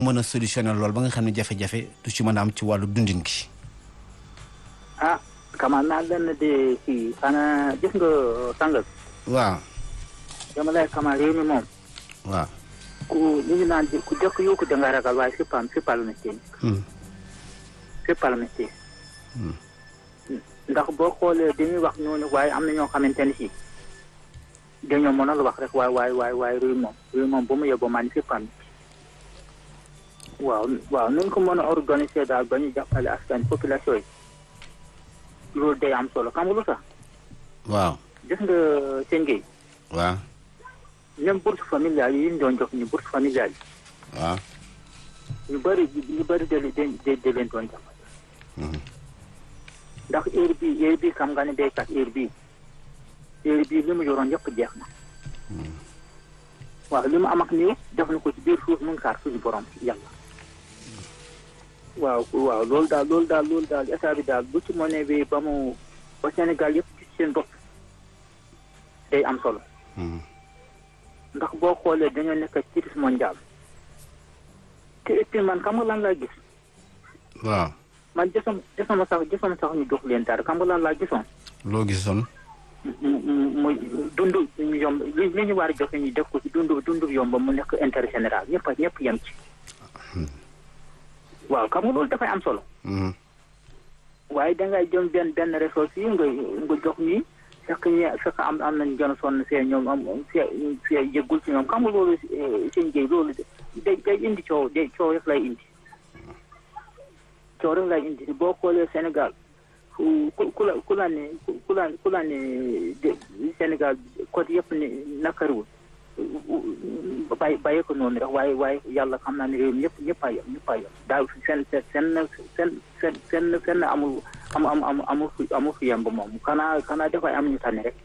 mën a solutionner lool ba nga xam ne jafe-jafe du ci mën a am ci wàllu dundin gi. ah kamal naa leen de kii xanaa gis nga sàngal waaw dama lay kamal réew mi moom waaw. ku li ñu naan ku jëkk yokku da nga ragal waaye c'est pas c'est pas le métier c'est pas le métier ndax boo xoolee dañuy wax ñooñu waaye am na ñoo xamante ne si dañoo mën a la wax rek waaye waaye waaye waaye réew moom réew moom ba mu yeboo maa ni c'est pas le métier waaw waaw nuñ ko mën a organiser daal ba ñu jàppale askan population yi loolu day am solo xam nga lu tax waaw. gis nga seen géey waaw. même bourse familiale yi ñu doon jox ñu bourse familiale waaw. yi ñu bëri ñu bëri da leen da da leen doon jàppale ndax heure bii heure bii xam nga ne béykat heure bii heure bii li mu yoroon yëpp jeex na waaw li mu am ak néew def na ko ci biir suuf mu ngi xaar suñu borom yàlla waaw waaw loolu daal loolu daal loolu daal état bi daal bu ci mënee bi ba mu ba Sénégal yëpp gis seen bopp day am solo ndax boo xoolee dañoo nekk ci crise mondial te et puis man xam nga lan laa gis waaw. man gisam gisama sax gisama sax ñu jox leen dara xam nga lan laa gisoon loo gisoon. mu mu muy dund ñu yomb li li ñu war a joxe ñu def ko ci dund dund yomb mu nekk intérêt général ñëpp a ñëpp yem ci waaw xam nga loolu dafay am solo waaye dangay jëm benn benn ressource yi nga nga jox ñi fekk ñi fekk am am nañ gën a sonn see ñoom am see see yëggul ci ñoom xam nga loolu seen jéy loolu day day indi coow day coow rek lay indi coow rek lay indi boo xoolee Sénégal ku ku la ku la ne ku la ku la ne Sénégal côté yëpp ne nakariwul bàyyi bàyyi ko noonu rek waaye waaye yàlla xam naa ne réew mi ñëpp ñëpp a yem ñëpp a yem daaw seen seen seen seen seen seen seen amul am am am amul fu amul fu yemb moom xanaa xanaa dafay am ñu tànn rek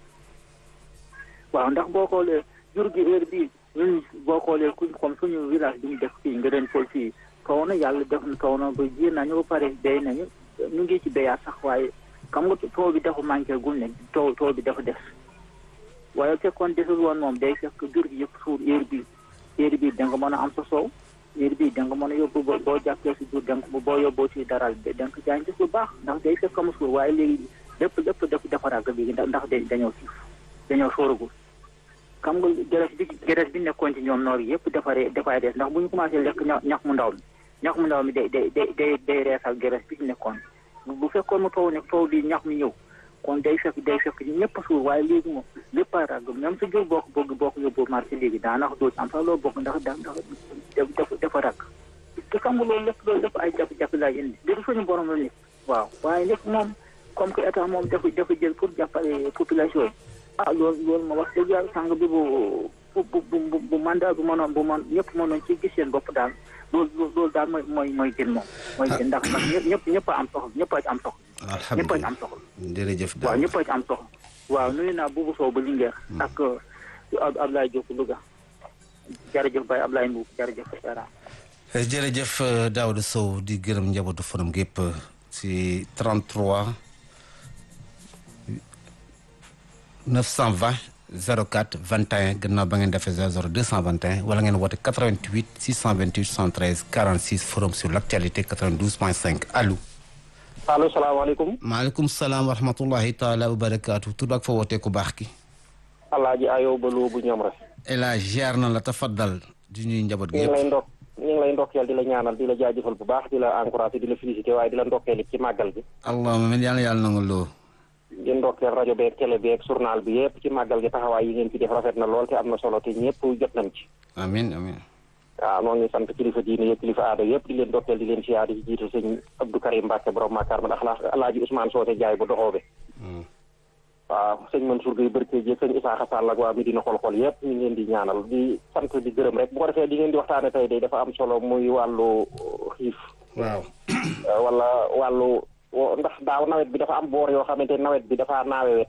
waaw ndax boo xoolee jur gi heure bii ñun boo xoolee kuñ comme suñu village bi ñu def fii nga leen fol fii taw na yàlla def na taw na ba ji nañu ba pare béy nañu ñu ngi ci béyaat sax waaye xam nga taw bi dafa manqué gul ne taw taw bi dafa des waaye fekkoon desul woon moom day fekk jur gi yëpp suur heure bii heure bii da nga mën a am sa soow heure bii da nga mën a yóbbu boo boo jàppee si jur da nga boo yóbboo si daral da nga jaay gis lu baax ndax day fekk mu suur waaye léegi lépp lépp def dafa ràgg léegi ndax dañoo siif dañoo sóoragul xam nga geres bi geres bi nekkoon ci ñoom noor yëpp defaree dafay des ndax bu ñu commencé lekk ñax mu ndaw mi ñax mu ndaw mi day day day day reesal geres bi ci nekkoon bu fekkoon mu taw ne taw bi ñax mi ñëw kon day fekk day fekk ñëpp suur waaye léegi moom lépp a ràgg même sa jur boo ko bëgg boo ko yóbbu marché léegi daanaka doo ci am sax loo bokk ndax ndax dafa dafa ràgg te xam nga loolu lépp loolu lépp ay jafe-jafe laay indi léegi suñu borom la nekk waaw waaye lépp moom comme que état moom dafa dafa jël pour jàppale population yi ah loolu loolu ma wax dëgg yàlla sàng bi bu bu bu bu mandat bu mënoon bu mën ñëpp mënoon ci gis seen bopp daal loolu loolu daal mooy mooy mooy gën moom mooy gën ndax nag ñëpp ñëpp a am soxla ñëpp a ci am soxla ñëpp a ci am soxla jërëjëf waaw ñëpp a ci am soxla waaw nuyu naa buubu Sow ba Linguère ak Ablaye Diop Louga jërëjëf Baye Ablaye Mbuub jërëjëf Sera jërëjëf Daouda Sow di gërëm njabootu fanam gépp ci 33 920 04 21 gannaaw ba ngeen defee 00 221 wala ngeen woote 88 628 73 46 forum sur l' actualité 92 point 5 allo. allo salaamaaleykum. maaleykum salaam wa rahmatullahi taala wa barakaatu tur ak fa wootee ku baax ki. alaaji ayoo ba loo bu ñoom rek. El Hadj ziar na la tafaddal di ñuy njaboot gi ñu ngi yëpp. lay ndok ñu ngi lay ndokkeel di la ñaanal di la jaajëfal bu baax di la encouragé di la félicité waaye di la ndokkeel ci màggal bi. allahumma min yàlla yàlla nangu loo. di ndokkeel rajo beeg télé beeg journal bi yëpp ci màggal gi taxawaay yi ngeen ci def rafet na lool te am na solo te ñëpp jot nañ ci. amin amin waaw noo ngi sant kilifa diine yëpp kilifa aada yëpp di leen ndokkeel di leen siyaar di ci jiite sëñ Abdou Karim Mbacke borom Makar ma ndax alaaji Ousmane Soote Jaay bu doxoobe waaw sëñ Mansour Gueye Barke ji sëñ Isaaxa Sall ak waa Medina xol-xol yëpp ñu ngi leen di ñaanal di sant di gërëm rek bu ko defee di ngeen di waxtaane tey day dafa am solo muy wàllu xiif waaw. wala wàllu ndax daaw nawet bi dafa am boor yoo xamante nawet bi dafa naawe wet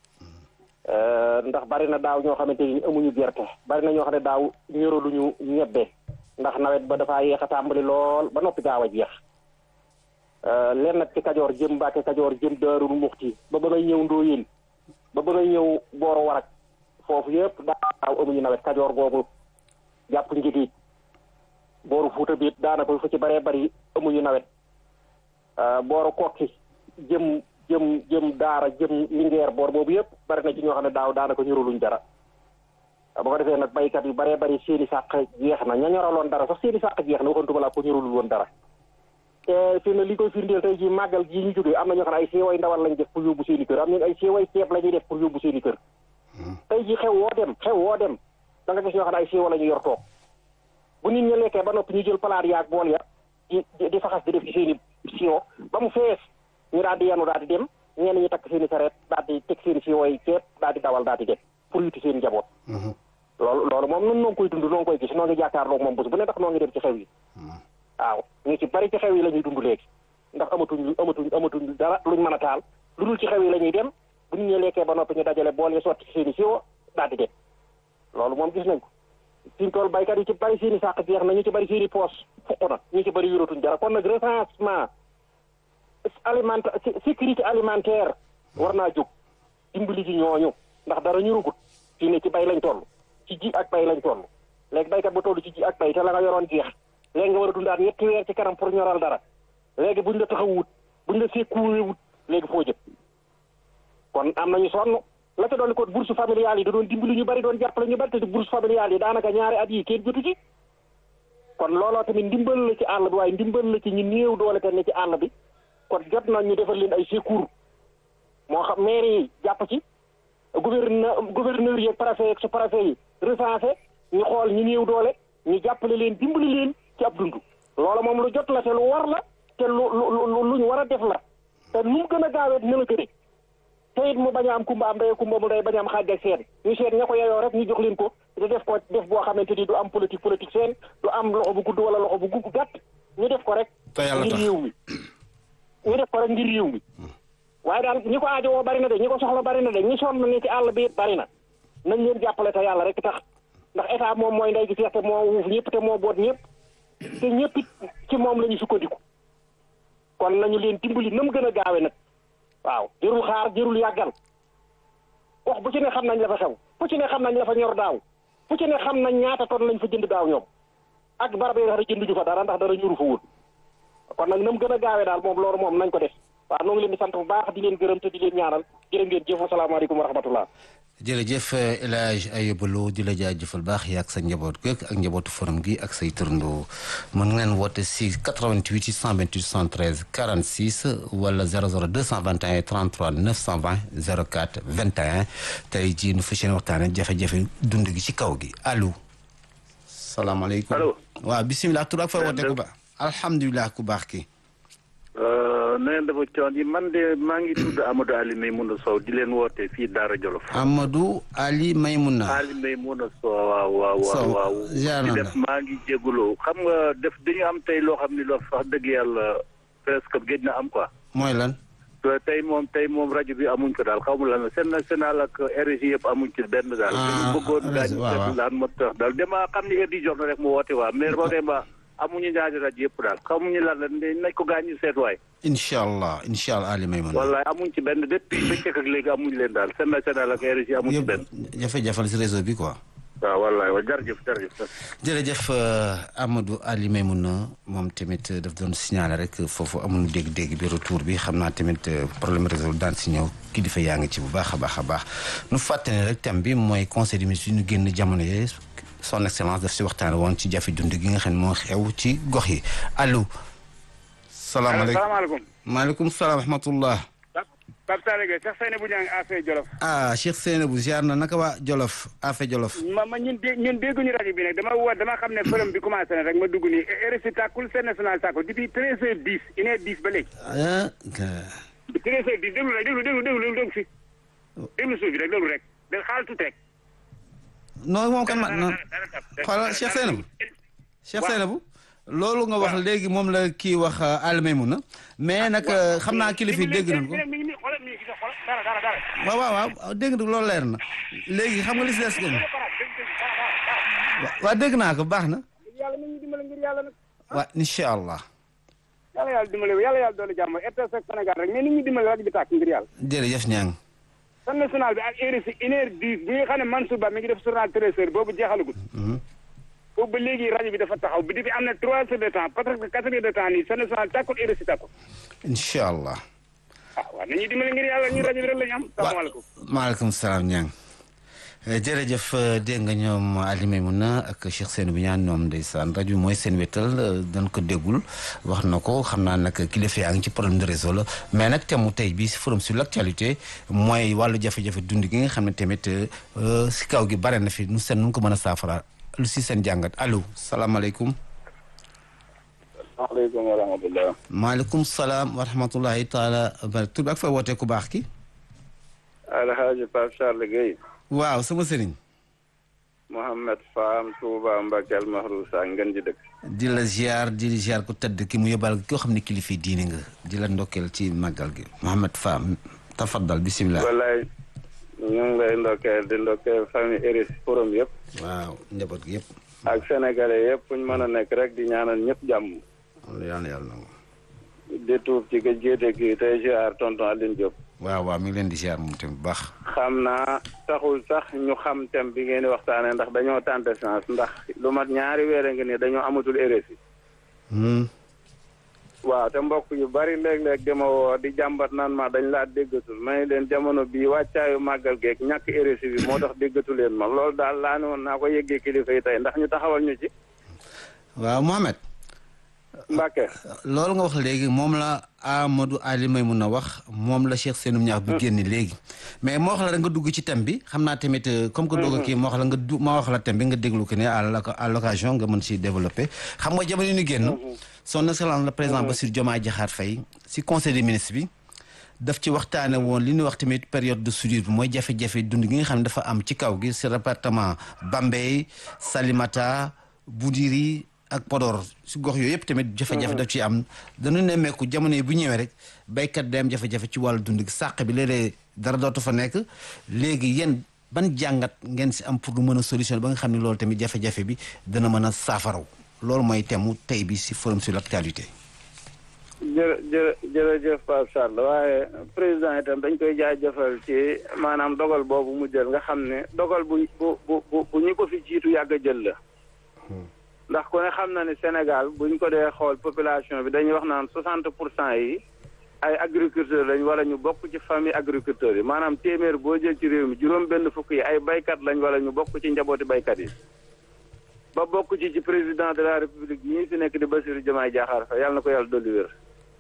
ndax bari na daaw ñoo xamante ni amuñu gerte bari na ñoo xam ne daaw ñoraluñu ñebbe ndax nawet ba dafa yéex a tàmbali lool ba noppi gaaw a jeex leen nag ci kajoor jëm Mbàkke kajoor jëm Daarul Muxti ba ba ngay ñëw Ndóoyeen ba ba ngay ñëw Booro Warak foofu yëpp daaw amuñu nawet kajoor googu jàpp njitiit booru Fuuta bi daanaka fu ci bëree bëri amuñu nawet booru kokki jëm jëm jëm daara jëm lingeer boor boobu yëpp bari na ci ñoo xam ne daaw daanaka ñuruluñ dara ba ko defee nag baykat yu bëree bëri seeni sàq jeex na ña ñoraloon dara sax seeni sàq jeex na waxantuma laa ko ñurulul woon dara te fi ne li koy firndeel tey ji màggal ji ñu jógee am na ñoo xam ne ay seeway ndawal lañ def pour yóbbu seeni kër am nañ ay seeway ceeb la ñuy def pour yóbbu seeni kër tey ji xew woo dem xew woo dem da nga gis ñoo xam ne ay seewa la ñu yor toog bu nit ñi lekkee ba noppi ñu jël palaat yaag bool ya di di faxas di def ci seeni siwo ba mu fees ñu daal di yenu daal di dem ñenn ñi takk seeni sareet daal di teg seeni siwo yi ceeb daal di dawal daal di dem pour yuti seen njaboot loolu loolu moom nun noo ngi koy dund noo ngi koy gis noo ngi jàkkaarloog moom bés bu ne ndax noo ngi dem ci xew yi waaw ñu ci bari ci xew yi la ñuy dund léegi ndax amatuñ amatuñ amatuñ dara luñ mën a taal lu dul ci xew yi la ñuy dem bu ñu ñee lekkee ba noppi ñu dajale bool yi sotti ci seeni siwo daal di dem loolu moom gis nañ ko fi mu toll baykat yi ci bari seeni sàq jeex na ñu ci bari seeni poos fuq na ñu ci bari yoratuñ dara kon nag recensement alimentaire sécurité alimentaire war naa jóg dimbali ci ñooñu ndax dara ñu rugut fii ne ci bay lañ toll ci ji ak bay lañ toll léegi baykat ba toll ci ji ak bay te la nga yoroon jeex léegi nga war a dundaat ñetti weer ci kanam pour ñoral dara léegi buñ la taxawut buñ la sécurewut léegi foo jëm kon am nañu sonn la ca doon ko bourse familiale yi da doon dimbali ñu bari doon jàppale ñu bari te bourse familiale yi daanaka ñaari at yi kenn jotu ci kon looloo tamit ndimbal la ci àll bi waaye ndimbal la ci ñu néew doole te ne ci àll bi kon jot na ñu defal leen ay secours moo xam maire yi jàpp ci gouverneur gouverneur yi ak préfet ak sous-préfet yi recensé ñu xool ñu néew doole ñu jàppale leen dimbali leen ci ab dund loola moom lu jot la te lu war la te lu lu lu ñu war a def la te nu mu gën a gaawee dina la gëne te it mu bañ a am kumba am day kumba mu day bañ a am xaaj ak seen ñu seet ña ko yeyoo rek ñu jox leen ko te def ko def boo xamante ni du am politique politique seen du am loxo bu gudd wala loxo bu gudd gàtt ñu def ko rek ngir réew mi ñu def ko rek ngir réew mi waaye daal ñi ko aajowoo bari na de ñi ko soxla bari na de ñi sonn ni ci àll bi bari na nañ leen jàppale te yàlla rek tax ndax état moom mooy ndey gi seex te moo wuuf ñëpp te moo boot ñëpp te ñëpp it ci moom la ñu sukkandiku kon nañu leen dimbali na mu gën a gaawe nag waaw jërul xaar jërul yàggal wax bu ci ne xam nañ la fa xew fu ci ne xam nañ la fa ñor daaw fu ci ne xam nañ ñaata ton lañ fa jënd daaw ñoom ak barab yi nga xam ne jënduñu fa dara ndax dara ñuru fa woon kon nag na mu gën a gaawee daal moom loolu moom nañ ko def waaw noo ngi leen di sant bu baax di leen gërëm te di leen ñaanal jërë ngeen jëf asalaamaaleykum wa rahmatullah jërëjëf El Hadj Ayouba Lo di la jaajëfal baax yaag sa njaboot geeg ak njabootu forum gi ak say turndoo mën ngeen woote si 88 628 73 46 wala 00 221 33 920 04 21 tey jii nu fas yéene waxtaane jafe-jafe dund gi ci kaw gi allo. salaamaaleykum allo. waaw bisimilah tur ak fa woote ku baax alhamdulilah ku baax ki na ngeen dafa coon yi man de maa ngi tudd Amadou Ali Maymouna Sow di leen woote fii Daara Jolof. Amadou Ali Maymouna. Ali Maymouna Sow waaw waaw waaw waaw. ziar di na def la maa ngi jégalu xam nga def dañu am tey loo xam ni loo wax dëgg yàlla presque géej na am quoi. mooy lan. te tey moom tey moom rajo bi amuñ ko daal xaw ma lan la seen national ak RSI yëpp amuñ ci benn daal. Ah, dañu bëggoon RSI, daañu waaw, waaw. seetlu daan ma tax daal dama xam ni heure di jox na rek mu woote waa mais vraiment amuñu ñaari rajo yëpp daal xamuñu lan la nañ ko gaañu seet waay. incha allah incha allah Ali Maymouna. wallaay amuñ ci benn depuis bëccëg ak léegi amuñ leen daal seen national ak RSI amuñ ci benn. yëpp jafe-jafe la si réseau bi quoi. waaw wallaay wa jërëjëf jërëjëf. jërëjëf euh, Amadou Ali Maymouna moom tamit daf doon signaler rek foofu amul dégg-dégg bi retour bi xam naa tamit euh, problème réseau daan si ñëw kilifa yaa ngi ci bu baax a baax a baax nu fàttali ne rek thème bi mooy conseil des ministres yi ñu génn jamono yee son excellence daf si waxtaan woon ci jafe dund gi nga xam ne moo xew ci gox yi allo. salaamaaleykum salaamaaleykum maaleykum salaam wa rahmatullah. Pape Sall Gueye Cheikh Seyni bu ñang affaire Jolof ah Cheikh Seynabou ziar na naka waa Jolof Afe Jolof. ma ma ñun dé ñun dégguñu rajo bi nag dama woo dama xam ne forum bi commencé na rek ma dugg nii RSI tàkkul seen national tàkkul depuis treize heures dix une heure dix ba léegi ah. treize heures dix déglu rek déglu déglu déglu déglu fi déglu suuf bi rek déglu rek da xaal tuuti rek non moom kan ma non xoolal Cheikh Seynabou Cheikh Seynabou loolu nga wax léegi moom la kii wax Ali Maymouna mais nag xam naa kilifa yi dégg nañ ko mi ngi nii xoolal mi ngi gis xoolal dara dara dara waaw waaw waaw dégg nga loolu leer na léegi xam nga li si des gën waaw dégg naa ko baax na yàlla nañu dimbale ngir yàlla nag waaw incha allah yàlla yàlla dimbale yàlla yàlla doole jàmm RTS ak Sénégal rek mais nit ñi dimbale rajo bi tàkk ngir yàlla jërëjëf ñaang seen national bi ak RSI une heure dix bi nga xam ne Mansour Ba mi ngi def journal treize heures boobu jeexalagul boobu ba léegi rajo bi dafa taxaw bi depuis am na trois heures de temps parce que quatre heures de temps nii Sen National tàkkul RSI tàkkul incha allah. ah waaw nañu dimbali ngir yàlla ñu rajo bi rek la ñu am salaamaaleykum maaleykum salaam ñang jërëjëf dégg nga ñoom Ali Maimouna ak Cheikh Sène bu ñaan ñoom ndeysaan rajo bi mooy seen wétal dañ ko déggul wax na ko xam naa nag kilifa yaa ngi ci problème de réseau la mais nag thème mu tey bii si forum sur l' actualité mooy wàllu jafe-jafe dund gi nga xam ne tamit si kaw gi bare na fi nu seen nu ko mën a saafara lu si seen jàngat allo salaamaaleykum. maaleykum wa rahmatulah. maaleykum salaam wa rahmatulahi taala barak tur bi ak fay wootee ku baax ki. Alhaji Pape Charles Gueye. waaw sama sëriñ. Mouhamed Fam Touba Mbakel Mahrousa ngeen ji dëkk. di la ziar di la ziar ku tëdd ki mu yóbbal koo xam ne kilifa diine nga di la ndokkeel ci màggal gi Mouhamed Fam tafaddal bisimilah. wallaay ñu ngi lay ndokkeel di ndokkeel famille Eris forum yëpp. waaw njaboot gi yëpp. ak sénégalais yëpp fu ñu mën a nekk rek di ñaanal ñëpp jàmm. yàlla yàlla na di tuub ci gëj géete gi tey ziar tonton Aline Diop. waaw waaw mi ngi leen di ziar moom tamit bu baax. xam naa taxul sax ñu xam thème bi ngeen di waxtaanee ndax dañoo tenter chance ndax lu mat ñaari weer a ngi nii dañoo amatul RSI. waaw te mbokk yu bari léeg-léeg dama woo di jàmbat naan ma dañ laa déggatul may leen jamono bii wàccaayu màggal geeg ñàkk RSI bi moo tax déggatu leen ma loolu daal laa ne woon naa ko yëggee kilifa yi tey ndax ñu taxawal ñu ci. waaw Mohamed. Mbacke. loolu nga wax léegi moom la Amadou Ali may mun a wax moom la Cheikh Senoum ñaax bu génn léegi mais moo wax la rek nga dugg ci thème bi xam naa tamit comme que dugg kii moo wax la nga du moo wax la thème bi nga déglu ko ne à l'occasion nga mën si développer xam nga jamono ñu génn son excellence le président Bassirou Diomaye Diakhar Faye si conseil des ministres bi daf ci waxtaane woon li ñuy wax tamit période de soudure bi mooy jafe-jafe dund gi nga xam ne dafa am ci kaw gi si département Bambey Salimata Boudiri ak Podor si gox yooyu yëpp tamit jafe-jafe daf ci am dañu nemmeeku jamono yi bu ñëwee rek béykat day am jafe-jafe ci wàllu dund gi sàq bi léeg-léeg dara dootu fa nekk léegi yéen ban jàngat ngeen si am pour lu mën a solution ba nga xam ne loolu tamit jafe-jafe bi dana mën a saafaraw loolu mooy temu tey bi si forum sur l' actualité. jërë jërë jërëjëf Pape Charles waaye président itam dañ koy jaajëfal ci maanaam dogal boobu mu jël nga xam ne dogal bu bu bu bu ñu ko fi jiitu yàgg a jël la. ndax ku ne xam na ne Sénégal buñ ko dee xool population bi dañuy wax naan soixante pour cent yi ay agriculteurs lañ wala ñu bokk ci famille agriculteurs yi maanaam téeméer boo jël ci réew mi juróom benn fukk yi ay baykat lañ wala ñu bokk ci njabooti baykat yi. ba bokk ci ci président de la république yi fi nekk di Bassirou Diomaye Diakhar Faye yàlla na ko yàlla dolli wér.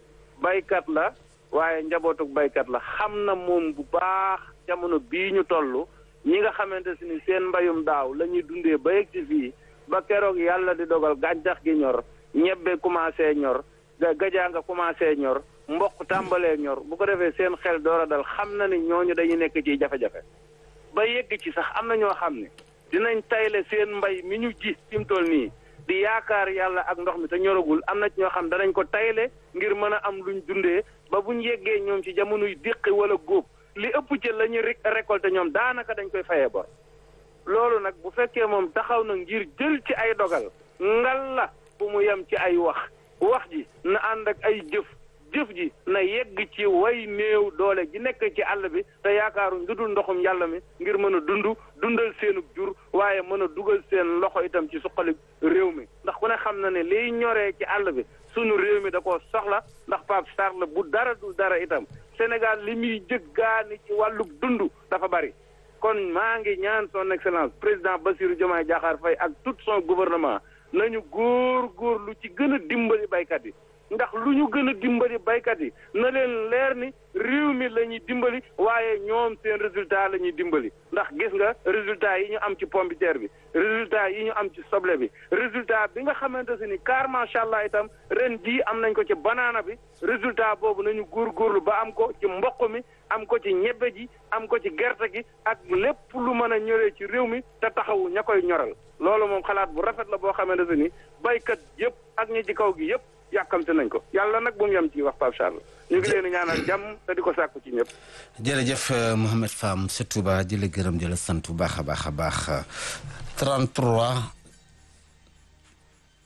baykat la waaye njabootuk baykat la xam na moom bu baax jamono bii ñu toll ñi nga xamante si ni seen mbayum daaw la ñuy dundee ba yegg ci fii. ba keroog yàlla di dogal gàncax gi ñor ñebbe commencé ñor gajaa nga commencé ñor mboq tàmbalee ñor bu ko defee seen xel door a dal xam na ni ñooñu dañuy nekk ci jafe-jafe ba yegg ci sax am na ñoo xam ne dinañ tayle seen mbay mi ñu ji fi mu toll nii di yaakaar yàlla ak ndox mi te ñoragul am na ci ñoo xam danañ ko tayle ngir mën a am luñ dundee ba buñ yeggee ñoom ci jamonoy déqi wala góob li ëpp ci la ñuy récolté ñoom daanaka dañ koy fayee bor loolu nag bu fekkee moom taxaw na ngir jël ci ay dogal ngal la bu mu yem ci ay wax wax ji na ànd ak ay jëf jëf ji na yegg ci way néew doole ji nekk ci àll bi te yaakaaruñ lu dul ndoxum yàlla mi ngir mën a dund dundal seenug jur waaye mën a dugal seen loxo itam ci suqali réew mi ndax ku ne xam na ne liy ñoree ci àll bi sunu réew mi da koo soxla ndax Pape Charles bu dara dul dara itam Sénégal li muy jëggaani ci wàllug dund dafa bari kon maa ngi ñaan son excellence président Bassirou Diomaye Diakhar Faye ak tout son gouvernement nañu góor góor lu ci gën a dimbali baykat yi ndax lu ñu gën a dimbali baykat yi na leen leer ni réew mi la ñuy dimbali waaye ñoom seen résultat la ñuy dimbali ndax gis nga résultat yi ñu am ci pomme de terre bi résultat yi ñu am ci soble bi résultat bi nga xamante si ni car macha allah itam ren jii am nañ ko ci banaana bi résultat boobu nañu góorgóorlu ba am ko ci mboq mi am ko ci ñebbe ji am ko ci gerte gi ak lépp lu mën a ñoree ci réew mi te taxawu ña koy ñoral loolu moom xalaat bu rafet la boo xamante ni baykat yëpp ak ñi ci kaw gi yëpp yàkkamte nañ ko yàlla nag bu mu yem ci wax Pape Charles ñu ngi leen di ñaanal jàmm te di ko sàkku ci ñëpp. jërëjëf Mouhamed Fam sa Touba di la gërëm di la sant bu baax a baax a baax 33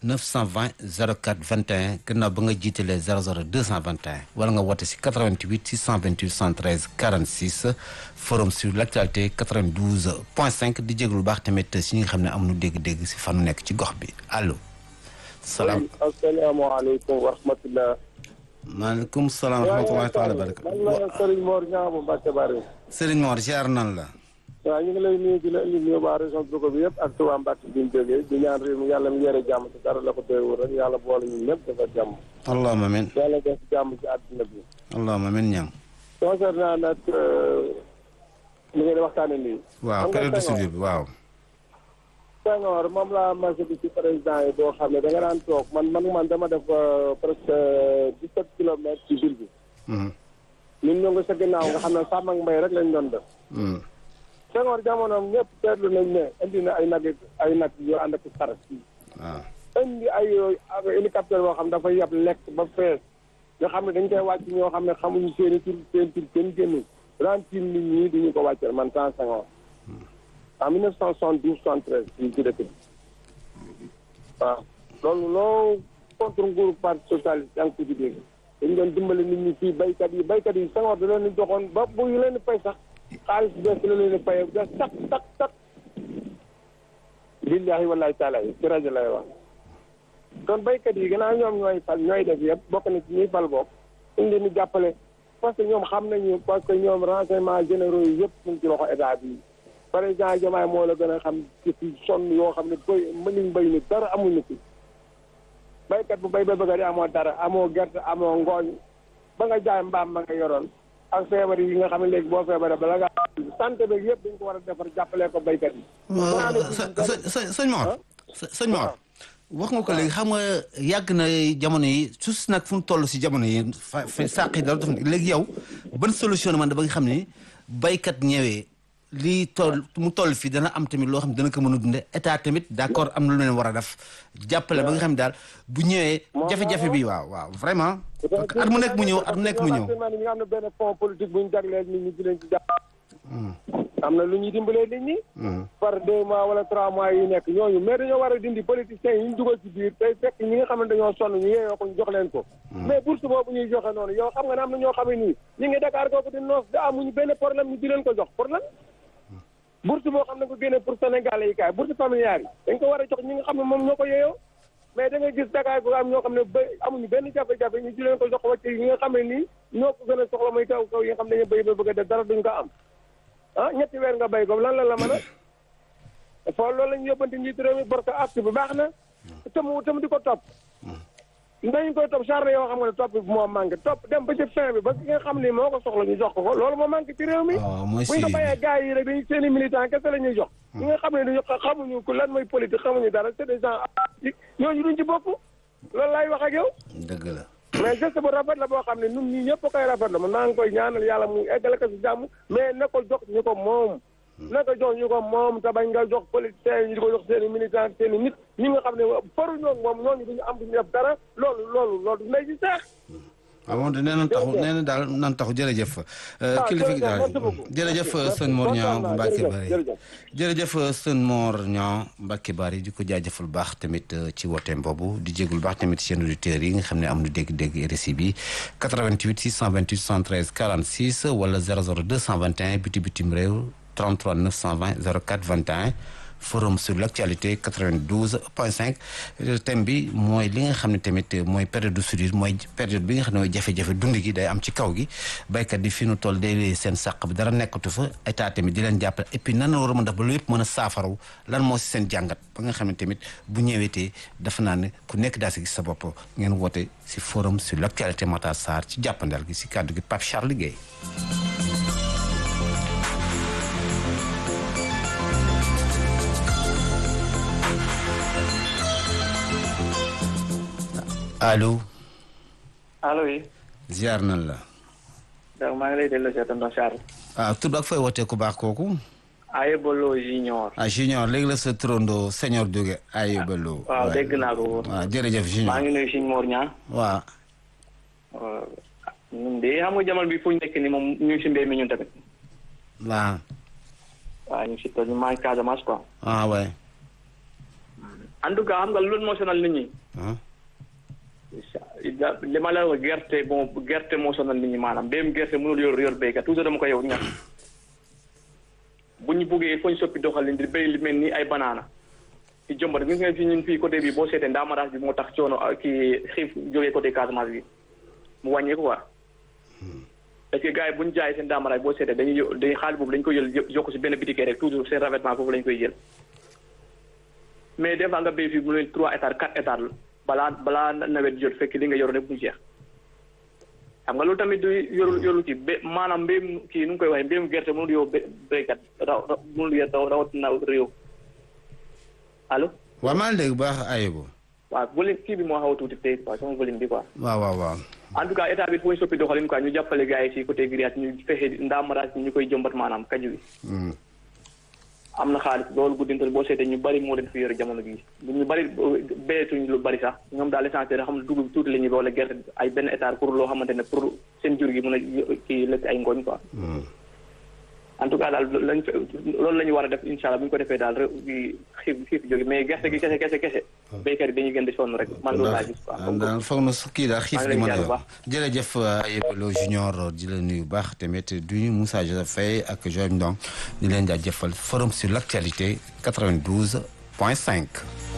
920 04 21 gannaaw ba nga jiitalee 00 221 wala nga woote si 88 628 113 46 forum sur l' actualité 92 point 5 di jéglu baax tamit si ñi nga xam ne amuñu dégg-dégg si fanu nekk ci gox bi allo. salaam asalaamaaleykum wa rahmatulah. maaleykum salaam wa rahmatulah taala baraka. man la Serigne Mor Niang bu Mbacke Bari. Serigne Mor ziar nan la. waaw ñu ngi lay nuyu di la indi nuyu waa région Louga bi yëpp ak Touba Mbacke bi ñu jógee di ñaan réew mi yàlla mu yore jàmm ci dara la ko doyewul rek yàlla boole ñun ñëpp dafa jàmm. allahumma amiin. yàlla def jàmm ci àdduna bi. allahumma amiin ñaam. concernant nag li ngeen di waxtaanee nii. waaw période de suivi bi waaw. Senghor moom laa marché bi ci président yi boo xam ne da nga daan toog man man man dama def presque dix-sept kilomètres ci ville bi. ñun ñoo ngi sa ginnaaw nga xam ne sàmm ak mbay rek lañ doon def. Senghor jamonoom ñëpp seetlu nañ ne indi na ay nag ay nag yoo ànd ak saret waaw. indi ay hélicoptère boo xam dafa yab lekk ba fees nga xam ne dañ koy wàcc ñoo xam ne xamuñu seen i tur seen tur kenn génnu daan tiim nit ñi duñu ko wàcceel man temps Senghor en 1972 73 fii ci dëkk bi waaw loolu loo contre nguuru parti socialiste yaa ngi ko ci dégg dañu doon dimbali nit ñi fii baykat yi baykat yi Senghor da leen di joxoon ba bu ñu leen di fay sax xaalis bees la leen di fay da tak tak tak billahi wallahi taala yi ci rajo lay wax kon baykat yi gannaaw ñoom ñooy fal ñooy def yëpp bokk na ci ñuy fal bokk ñu leen di jàppale parce que ñoom xam nañu parce que ñoom renseignement généraux yi yëpp ñu ngi ci loxo état bi président Diomaye moo la gën a xam ci fi sonn yoo xam ne béy mënuñ béy ni dara amuñu fi baykat bu béy ba bëgg a di amoo dara amoo gerte amoo ngooñ ba nga jaay mbaam ba nga yoroon ak feebar yi nga xam ne léegi boo feebaree bala nga santé beeg yëpp dañ ko war a defar jàppalee ko baykat yi. së sëñ Mor sëñ Mor wax nga ko léegi xam nga yàgg na jamono yi suuf nag fu mu toll si jamono yi fa fa sàq yi dara def léegi yow ban solution man da ba nga xam ne baykat ñëwee lii toll mu toll fii dana am tamit loo xam ne dana ko mën a dunde état tamit d' accord am na lu leen war a def jàppale ba nga xam ne daal bu ñëwee jafe-jafe bi waaw waaw vraiment at mu nekk mu ñëw at mu nekk mu ñëw ñu nga am na benn fond politique bu ñu jagleel nit ñi di leen ci jàpp am na lu ñuy dimbalee nit ñi par deux mois wala trois mois yi nekk ñooñu mais dañoo war a dindi politiciens yi ñu dugal ci biir tey fekk ñi nga xam ne dañoo sonn ñu yeeyoo ko ñu jox leen ko mais bourse boobu ñuy joxe noonu yow xam nga ne am na ñoo xam ne nii ñi ngi Dakar kooku di noos da amuñu benn problème ñu di leen ko jox problème bourse boo xam ne ko génne pour Sénégalais yi kaay bourse familiale yi dañ ko war a jox ñi nga xam ne moom ñoo ko yeeyoo mais da nga gis Dakar ko am ñoo xam ne ba amuñu benn jafe-jafe ñu di leen ko jox wàcc yi nga xam ne nii ñoo ko gën a soxla muy kaw kaw yi nga xam ne dañu béy ba bëgg a def dara duñ ko am ah ñetti weer nga béy ko lan la la mën a foo loolu la ñu yóbbante njiitu réew mi parce que acte bi baax na te mu te mu di ko topp dañu koy topp charle yoo xam nga ne topp bi moo manqué topp dem ba ci fin bi ba ki nga xam ne moo ko soxla ñu jox ko ko loolu moo manqué ci réew mi bu ñu ko bàyyee gars yi rek dañu seen i militant kese la ñuy jox ñi nga xam ne dañu xamuñu ku lan mooy politique xamuñu dara c'est des gens ñooñu duñ ci bokk loolu laay wax ak yow dëgg la mais geste bu rafet la boo xam ne ñun ñii ñëpp koy rafet la man maa ngi koy ñaanal yàlla mu eggale ko si jàmm mais na ko jox ñu ko moom na ko jox ñu ko moom te bañ nga jox politiciens yi ñu di ko jox seen i militant seen i nit ñi nga xam ne faruñoo moom ñooñu duñu am duñu def dara loolu loolu loolu ndey si seex waaw moom nee na taxu nee na daal nan taxu jërëjëf kilifa gi daal jërëjëf sëñ Mor Niang bu Mbacke Bari jërëjëf sëñ Mor Niang Mbacke Bari di ko jaajëfal baax tamit ci wooteem boobu di jégul baax tamit seen auditeurs yi nga xam ne am na dégg-dégg RSI bi 88 628 113 46 wala 00 221 biti bitim réew 33 920 04 21 forum sur l' actualité 92 point 5 thème bi mooy li nga xam ne tamit mooy période de soudure mooy période bi nga xam ne mooy jafe-jafe dund gi day am ci kaw gi béykat yi fi nu toll day seen sàq bi dara nekkatu fa état tamit di leen jàppale et puis nan la war a mën def ba lu yëpp mën a saafaraw lan moo si seen jàngat ba nga xam ne tamit bu ñëweetee dafa naa ne ku nekk daa si gis sa bopp ngeen woote si forum sur l' actualité Matar Sarr ci jàppandal gi si kàddu gi Pape Charles Guèye allo. allo yi. ziar nan la. donc maa ngi lay delloo si tonton Charles. ah tur ak fooy wootee ku baax kooku. Ayebolo junior. ah junior léegi la sa turando senior jóge Ayebolo. waaw dégg naa ko. waaw jërëjëf junior maa ngi nuyu Sëñ Mor Niang. waaw. ñun de xam nga jamono bi fu ñu nekk nii moom ñu ngi si mbéy mi ñun tamit. waaw. waaw ñu ngi si tool ñu maa ngi Casamance quoi. ah waay. en tout cas xam nga loolu moo sonal nit ñi. ah li ma la wax gerte bon gerte moo sonal nit ñi maanaam béyum gerte mënul yor yor béykat toujours dama ko yow ñax bu ñu buggee foñ soppi doxalin di béy li mel ni ay banaana ci jombat gis nga fi ñun fii côté bi boo seetee ndaamaraas bi moo tax coono kii xiif jógee côté Casamance bi mu wàññeeku quoi parce que gars yi bu ñu jaayee seen ndaamaraas boo seetee dañuy yo- dañuy xaalis boobu dañu koy jël yokk si benn bitikee rek toujours seen revêtement foofu lañu koy jël mais des fois nga béy fii mu ne trois hectares quatre hectares la balaa balaa nawet jot fekk li nga yor rek mu jeex xam nga loolu tamit du yorul yorul kii bé maanaam mbéyum kii nu mu koy waxee mbéyum gerte mënul yow bé béykat raw raw mënul yor raw rawatina réew allo waaw maa ngi dégg bu baax Ayibou waaw volume kii bi moo xaw a tuuti tey quoi sama volume bi quoi. waaw waaw waaw en tout cas état bi fooy soppi doxalin quoi ñu jàppale gars yi ci côté grillage ñu fexe ndaamaraas ñu koy jëmbat maanaam kaju bi. Hmm. am na xaalis loolu guddintal boo seetee ñu bari moo leen fi yore jamono bii ñu bari béyetuñ lu bari sax ñoom daal l'essentiel xam ne dugub tuuti la ñuy wala gerte ay benn hectare pour loo xamante ne pour seen jur gi mën a kii lekk ay ngooñ quoi. Hmm. en tout cas daal lañ fa loolu la ñu war a def incha allah bu ñu ko defee daal réew bi xiif xiif jóge mais gerte gi kese kese kese. béykat yi dañuy gën di sonn rek man loolu laa gis quoi. daal daal foog na su kii daal xiif maa di ngi mën lay a ziar bu yor jërëjëf Ayibou Lo junior di la nuyu bu baax tamit du ñu Moussa Joseph Faye ak Joël Ndong di leen jaajëfal forum sur l' actualité 92 point 5.